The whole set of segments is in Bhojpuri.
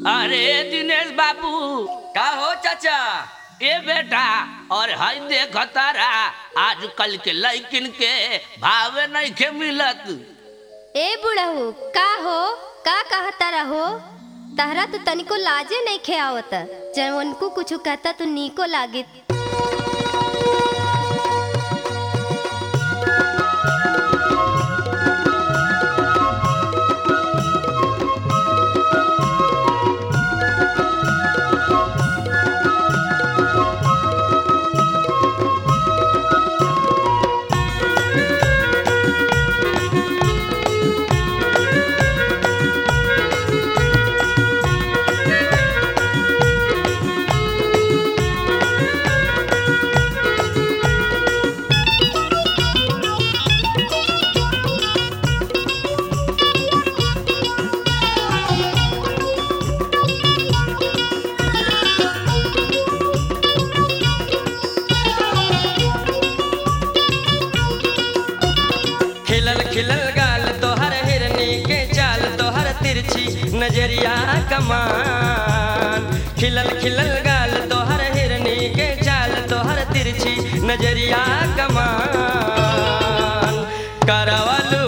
अरे दिनेश बाबू का हो चाचा ए बेटा और हई देख तारा आजकल के लड़किन के भावे नहीं के मिलत ए बुढ़ऊ का हो का कहता रहो तहरा तो तनिको लाजे नहीं खे आवत जब उनको कुछ कहता तो नीको लागित खिलल खिलल गाल तोहर हिरनी के चाल तोहर तिरछी नजरिया कमान खिलल खिलल गाल तोहर हिरनी के चाल तोहर तिरछी नजरिया कमान करवलू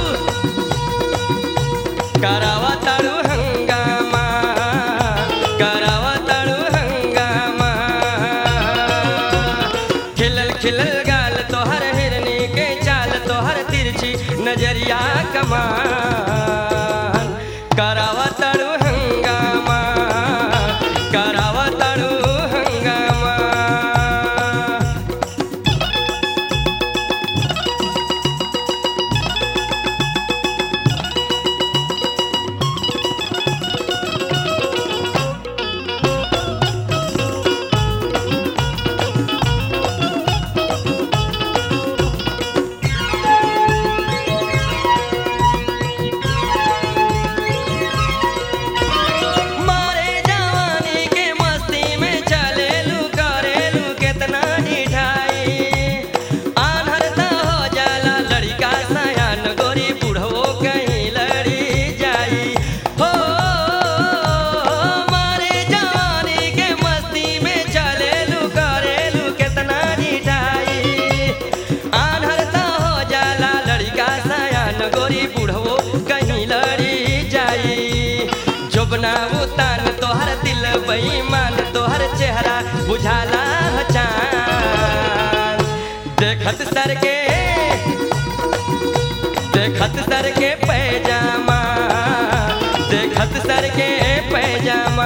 करावा ताड़ू हंगामा करावा ताड़ू हंगामा खिलल खिलल गाल तोहर हिरनी के चाल तोहर तिरछी नजरिया कमान करावा ताड़ू हंगामा करावा ताड़ू हंगामा मारे जवानी के मस्ती में चलेलू करेलू केतना निठाई आन्हर त हो जाला लड़का सयान गोरी बुढ़वो कहीं लड़ी जाई हो मारे जवानी के मस्ती में चलेलू करेलू केतना निठाई आन्हर त हो जाला लड़का सयान गोरी बुढ़वो कहीं लड़ी जाई जोबना उतान तोहर दिल बेईमान तोहर चेहरा बुझाला ह चान देखत सर के देखत सर के पैजामा देखत सर के पैजामा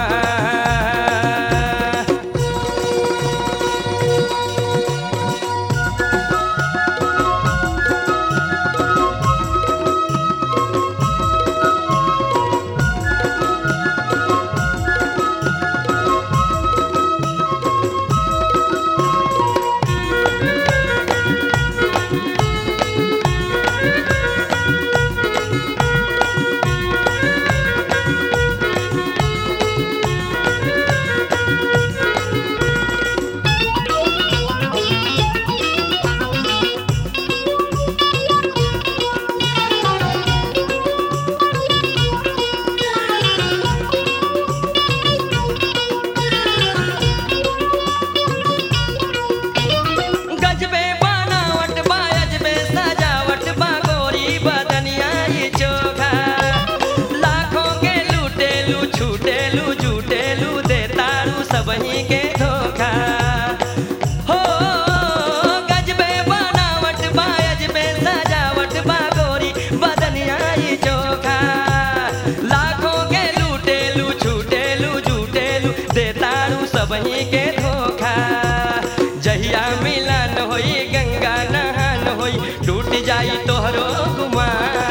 गजबे बनावट बा अजबे सजावट बा गोरी बदनिया ई चोखा लाखों के लूटेलू छूटेलू झूटेलू दे तारू सबही के धोखा हो गजबे बनावट बा अजबे सजावट बा गोरी बदनिया ई चोखा लाखों के लूटेलू छूटेलू झूटेलू दे तारू सबही के धोखा जहिया मिलन होई गंगा नहान होई टूट जाई तोहरो गुमा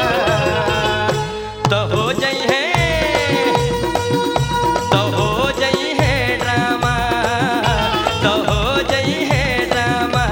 तो हो जई है तो हो जई है ड्रामा तो हो जई है ड्रामा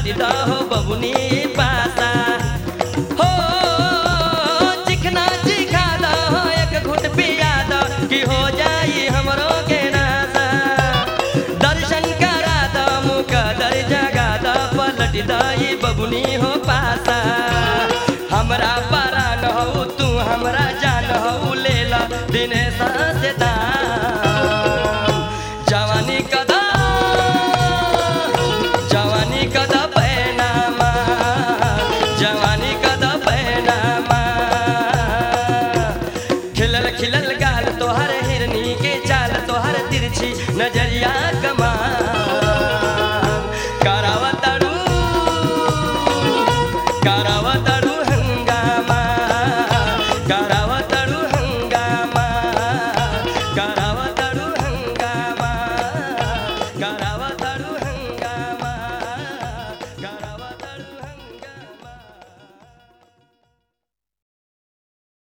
पलट दहो बबुनी पासा हो चिकना चिखा दहो एक घुट पिया दो कि हो जाई हमरो के नासा दर्शन करा दो मुख दर जगा दो पलट दही बबुनी हो पासा हमरा पारा न हो तू हमरा जान हो लेला दिनेश से दाम जवानी कदा जवानी कदा पैनामा जवानी कदा पैनामा खिलल खिलल गाल तोहर हिरनी के चाल तोहर तिरछी नजरिया कमा करावतड़ू कराव